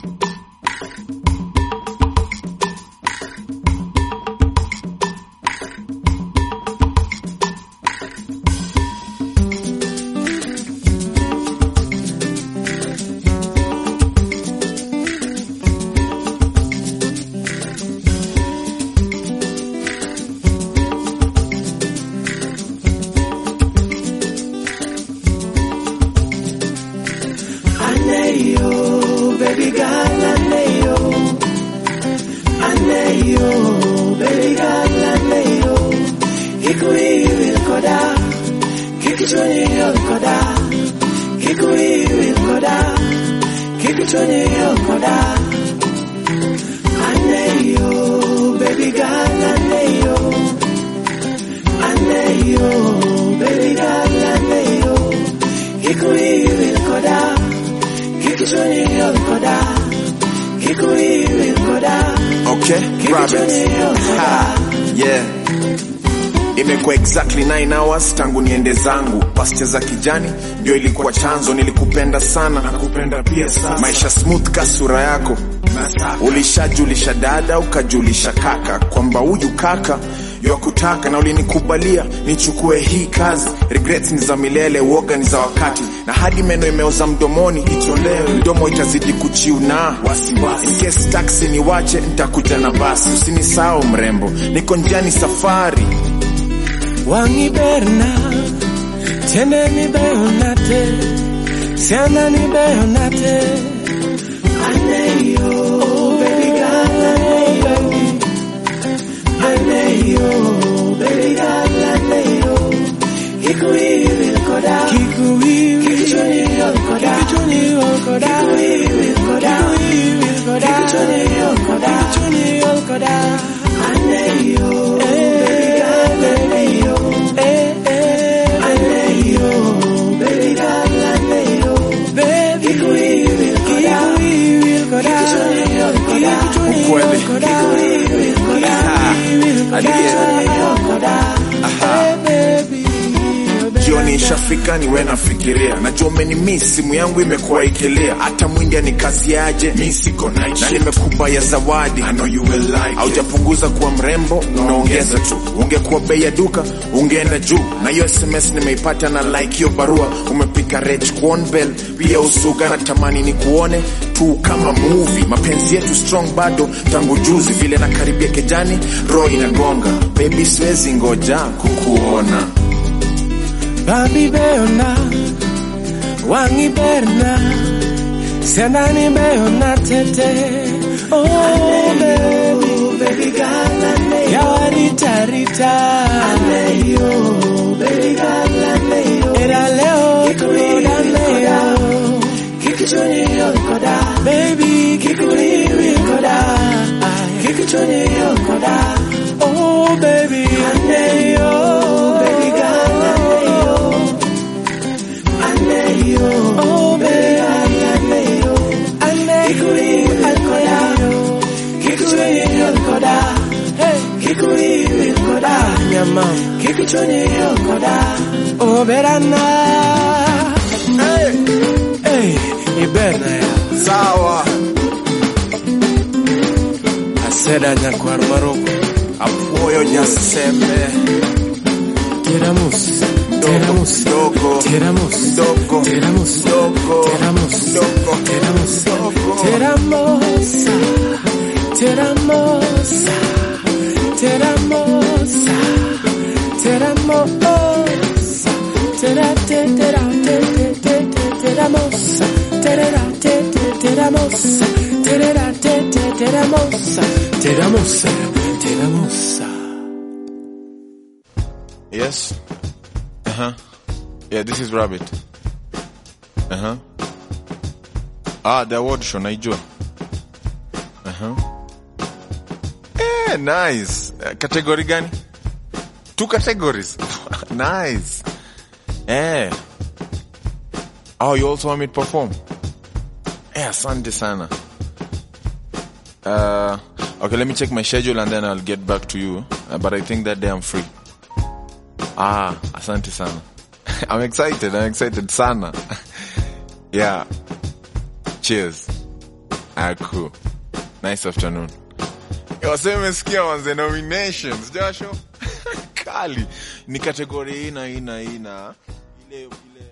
Aneyo, baby girl, aneyo. Aneyo, baby girl, aneyo. Kikuiwi koda, kikichoni koda. Kikuiwi koda, kikichoni koda. Aneyo, baby girl, aneyo. Aneyo, baby girl, aneyo. Kikuiwi koda. Kikichoni koda. Kikuiwi koda. Okay, Kikichoni rabbit. Ha, yeah. Imekuwa exactly 9 hours tangu niende zangu. Pasture za kijani ndio ilikuwa chanzo, nilikupenda sana nakupenda pia sasa. Maisha smooth ka sura yako, ulishajulisha dada ukajulisha kaka kwamba huyu kaka yakutaka na ulinikubalia nichukue hii kazi. Regrets ni za milele, uoga ni za wakati, na hadi meno imeoza mdomoni itolewe, mdomo itazidi kuchiuna. In case taxi niwache, nitakuja na basi. Usinisahau mrembo, niko njiani safari. Wangi berna, tene ni beonate, siana ni beonate. Aneyo, baby girl, aneyo. Aneyo, baby girl, aneyo. Kikuiwi koda, kikuiwi, kikichoni koda, kikichoni koda, kikuiwi koda, kikuiwi koda, kikichoni koda, kikichoni koda. Aneyo, baby girl, aneyo. Eh, eh, aneyo, baby girl, aneyo. Baby, kikuiwi koda, kikuiwi koda, kikichoni koda, Ukweli. kikuiwi koda, Ha, jioni ishafika niwe nafikiria najua umenimiss simu yangu imekuwa ikilia hata mwindi anikaziaje mi siko night shift. na nimekupa ya zawadi I know you will like haujapunguza kuwa mrembo unaongeza tu ungekuwa bei ya duka ungeenda juu na hiyo sms nimeipata na like hiyo barua umepika rech bell pia usuga na tamani ni kuone tu kama movie mapenzi yetu strong bado tangu juzi vile nakaribia kejani roho inagonga baby siwezi ngoja kukuona Babi beona, wangi berna, senani beona tete. Oh baby, baby girl, aneyo. Yawarita rita, aneyo, baby girl, aneyo. Era leo, koda leo, kikichoni koda, baby, kikuliwi koda, kikichoni koda. Oh baby, aneyo, baby girl, aneyo. Aneyo, oh baby, aneyo, aneyo, aneyo, kikuiwi koda, kikuiwi koda, nyama, kikuchoni koda, oh berana, hey, hey, iberna ya, sawa aseda nyakwar maroko, apuoyo nyasembe teramus, teramus, dogo teramus, dogo teramus, dogo teramus, dogo teramus, dogo Teramosa, teramosa, teramosa, teramosa, tera te tera te te te te teramosa, terera te te teramosa, terera te te teramosa, teramosa, teramosa. Yes. Uh huh. Yeah, this is Rabbit. Uh huh. Ah, the award show naijua. Uh huh. Eh, nice. Uh, category gani? Two categories. nice. Eh. Oh, you also want me to perform? Eh, asante sana. Uh, okay, let me check my schedule and then I'll get back to you. Uh, but I think that day I'm free. Ah, asante sana. I'm excited. I'm excited sana. yeah. Cheers. Aku. Nice afternoon. Waseme umesikia manze nominations, Joshua? Kali. Ni kategori hii na hii na hii na ile ile